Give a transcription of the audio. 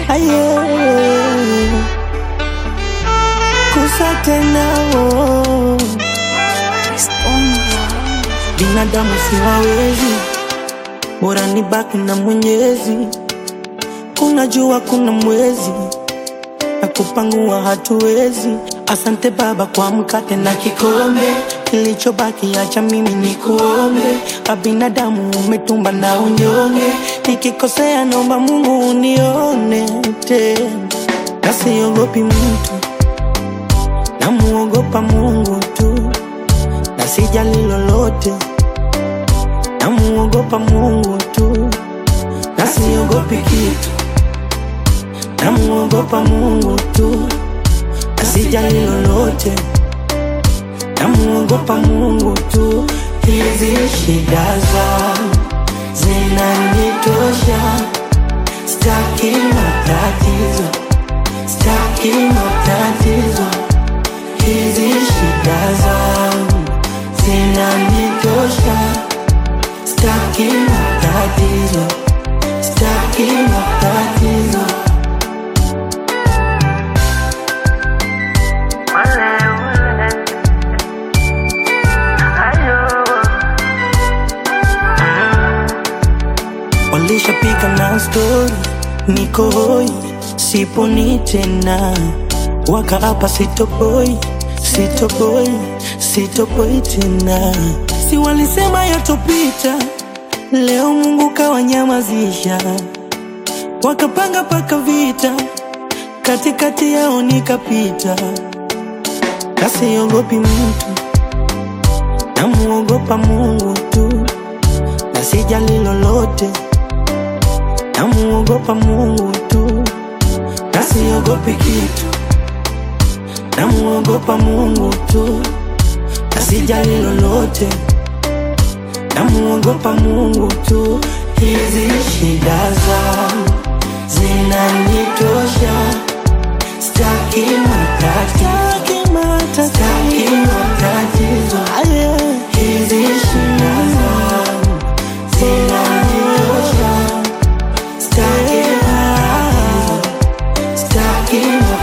aye kusa tena oh. binadamu siwawezi bora ni baki na mwenyezi kuna jua kuna mwezi na kupangua hatuwezi asante baba kwa mkate na kikombe kilichobaki acha mimi ni kuombe abinadamu umetumba na unyonge nikikosea naomba mungu unione tena nasiogopi mtu namuogopa mungu tu na sijali lolote namuogopa mungu tu na siogopi kitu namuogopa mungu tu na sijali lolote namuogopa mungu tu hizi shida zangu zinanitosha staki matatizo staki matatizo hizi shida zangu zinanitosha staki matatizo staki matatizo walishapika na stori niko hoi siponi tena wakaapa sitoboi sitoboi sitoboi tena si walisema yatopita leo mungu kawanyamazisha wakapanga paka vita katikati yao nikapita kasiogopi mtu namuogopa mungu tu na sijali lolote namuogopa mungu tu na siogopi kitu namuogopa mungu tu na sijali lolote namuogopa mungu tu hizi shida zangu zinanitosha staki matatizo staki matatizo hizi shida zangu zinanitosha staki matatizo staki matatizo